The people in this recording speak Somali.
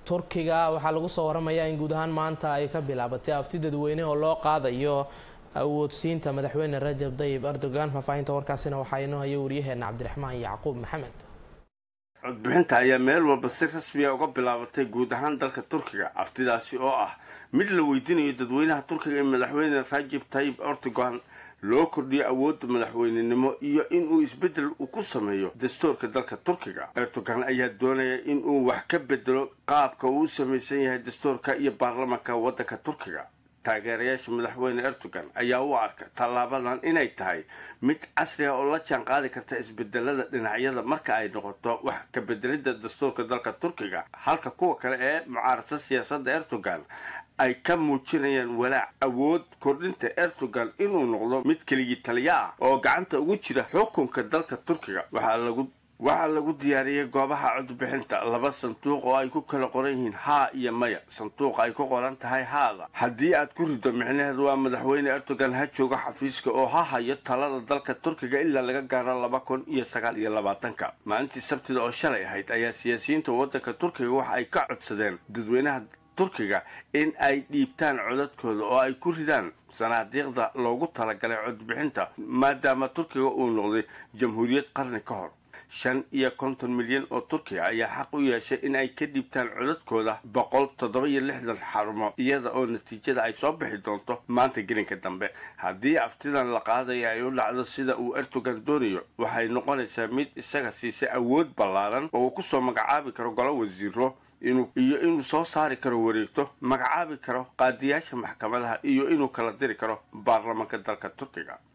turkiga waxaa lagu soo waramayaa in guud ahaan maanta ay ka bilaabatay afti dadweyne oo loo qaadayo awoodsiinta madaxweyne rajab dayib erdogan faahfaahinta warkaasina waxaa inoo haya wariyaheena cabdiraxmaan yacquub maxamed codbixinta ayaa meel walba si rasmiya uga bilaabatay guud ahaan dalka turkiga aftidaasi oo ah mid la weydiinayo dadweynaha turkiga ee madaxweyne rajab tayib erdogan loo kordhiyo awoodda madaxweynenimo iyo inuu isbeddel uu ku sameeyo dastuurka dalka turkiga erdogan ayaa doonaya inuu wax ka bedelo qaabka uu u samaysan yahay dastuurka iyo baarlamanka waddanka turkiga taageerayaasha madaxweyne erdogan ayaa u arka tallaabadan inay tahay mid casri ah oo la jaan qaadi karta isbedelada dhinacyada marka ay noqoto wax ka bedelidda dastuurka dalka turkiga halka kuwa kale ee mucaarasa siyaasadda erdogan ay ka muujinayaan walaac awood kordhinta erdogan inuu noqdo mid keligii taliya ah oo gacanta ugu jira xukunka dalka turkiga waxaa lagu waxaa lagu diyaariyey goobaha codbixinta laba sanduuq oo ay ku kala qoran yihiin haa iyo maya sanduuqa ay ku qoran tahay haada haddii aad ku rido micnaheedu waa madaxweyne erdogan ha joogo xafiiska oo ha hayo talada dalka turkiga ilaa laga gaaro laba kun iyo sagaal iyo labaatanka maalintii sabtida oo shalay ahayd ayaa siyaasiyiinta waddanka turkiga waxa ay ka codsadeen dadweynaha turkiga in ay dhiibtaan codadkooda oo ay ku ridaan sanaadiiqda loogu talagalay codbixinta maadaama turkiga uu noqday jamhuuriyad qarni ka hor shan iyo konton milyan oo turkiya ayaa xaq u yeeshay in ay ka dhiibtaan codadkooda boqol toddoba iyo lixdan xarumo iyada oo natiijada ay soo bixi doonto maanta gelinka dambe haddii aftidan la qaadaya ay u dhacdo sida uu erdogan doonayo waxay noqonaysaa mid isaga siisay awood ballaaran oo uu kusoo magacaabi karo golo wasiiro inuu iyo inuu soo saari karo wareegto magacaabi karo qaadiyaasha maxkamadaha iyo inuu kala diri karo baarlamanka dalka turkiga